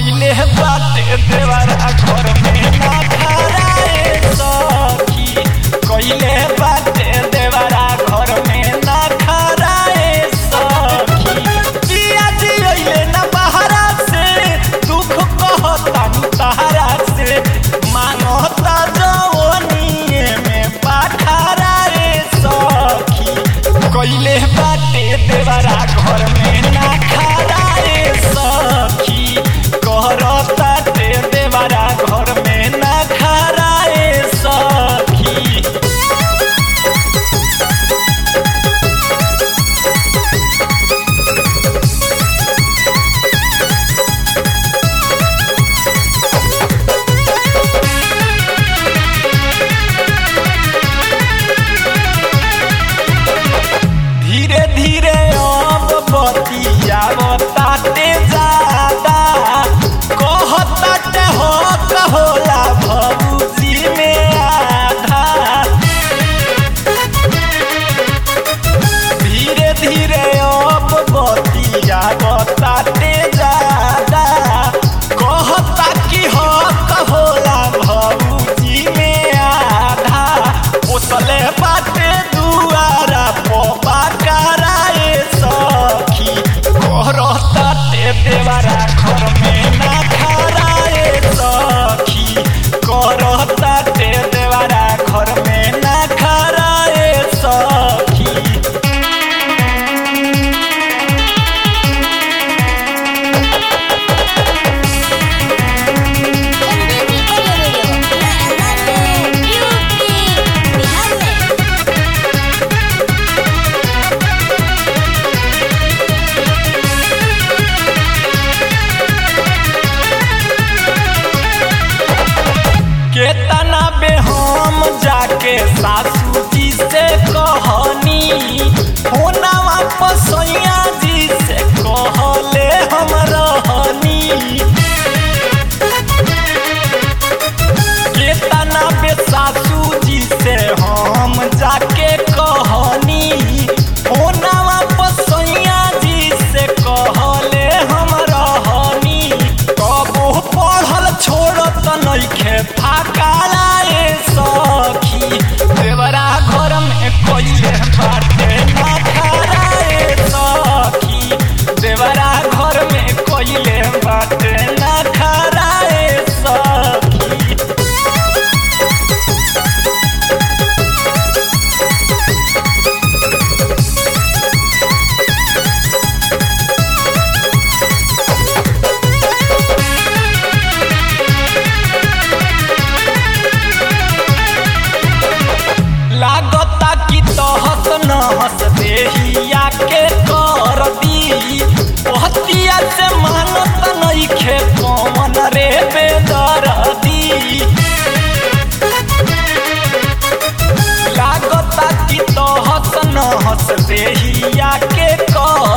कइले बाटे देवरा घर में ना खराए सखी कइले बाटे देवरा घर में ना खराए सखी पिया जी अइले ना बहरा से दुख कहता तहरा से मानता जवनिए में पाखरा रे सखी कइले बाटे देवरा घर में ना खरा रे सखी कहरता ते देवरा घर में ना खरा रे सखी धीरे धीरे अब बतियावताते ज्यादा कहताते हो कहोला भौजी में आधा धीरे धीरे अब बतियावताते ज्यादा कहता कि हो कहोला भौजी में आधा पोसले बाटे दुआरा पोपा कराए सखी करता ते देवरा घर में ना खराए सखी करता ते देवरा घर में ना खराए सखी एनडीपी ऑडियो वीडियो राजस्थान में यूपी बिहार में केतना बे हम जाके सासू जी से कहनी होना वापस सैया जी से कहले हम रहनी केतना बे सासू जी से हम जाके कहनी होना वापस सैया जी से कहले हम रहनी कबो पढ़ल छोड़त नइखे फाका लाए सखी देवरा घर में कइले बाटे ना खराए सखी देवरा घर में कइले बाटे ना खराए सखी लागता कि तहस नहस देहिया के कर दी पहतिया से मानत नइखे कौन रे बेदरदी लागता कि तहस नहस देहिया के कर